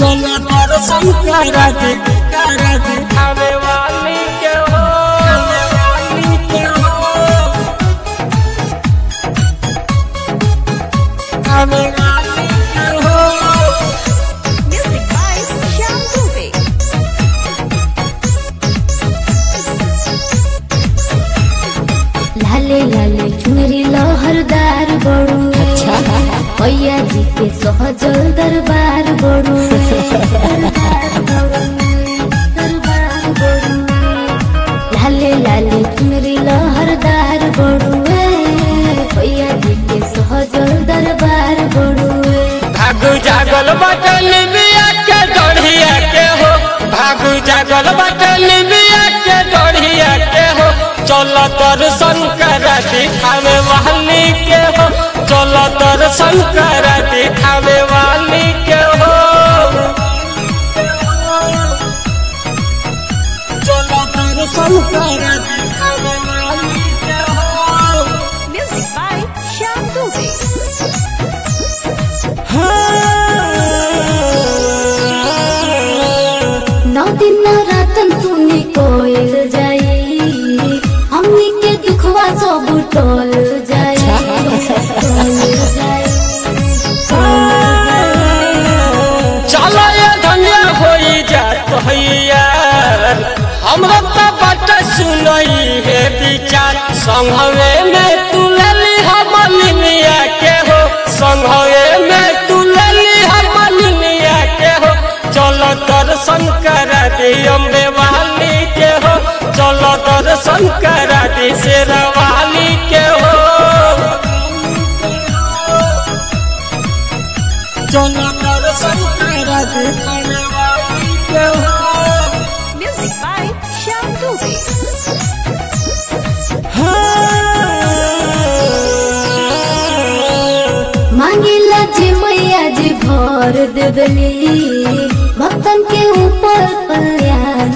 चलो दर्शन करा दे करा दे आवे वाली के हो वाली के हो आवे वाली के हो Music by Shyam Dubey. लाले लाले चुनरी लहरदार बड़ू भैया जी के सहजल दरबार बड़ू दरबार बड़ुए, दरबार बड़ुए। लाले लाले चुनरी लहरदार बड़ू भैया जी के सहजल दरबार बड़ुए भागु जागल बटन बिया के डढ़िया के हो भागु जागल बटन बिया के डढ़िया के हो चल दर्शन करा दिखावे वाली के हो चल दर्शन करा दिखावे वाली के हो चलो दर्शन करा दे आवे वाली के हो Music by Shyam Dubey. नौ दिन नौ रातन सुनी कोयल जाई हमनी के दुखवा सब टोल जाई टोल जाई चलो ये धनिया होई जात हैया हमरा तो बात सुनई है विचार संघवे में तू लली हम लिनिया के हो संघवे में तू लली हम लिनिया के हो चलो दर्शन करा दे अम्बे वाली के हो चलो दर्शन करा दे शेरवाली के हो चलो दर्शन करा दे आवे वाली के हो Music by Shyam Dubey. मांगिला जे मैया जी भर देवली भक्तन के ऊपर कल्याण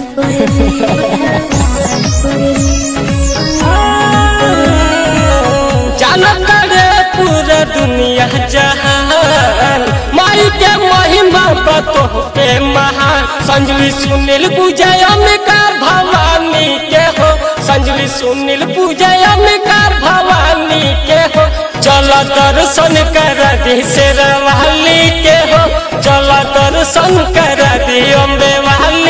जानत रे पूरा दुनिया जहान माई के महिमा बतो के महान संजली सुनील पूजय अम्बिका भवानी के हो संजली सुनील पूजय अम्बिका भवानी के हो चल दर्शन कर दी शेरवाली के हो चल दर्शन कर दी अम्बे वाली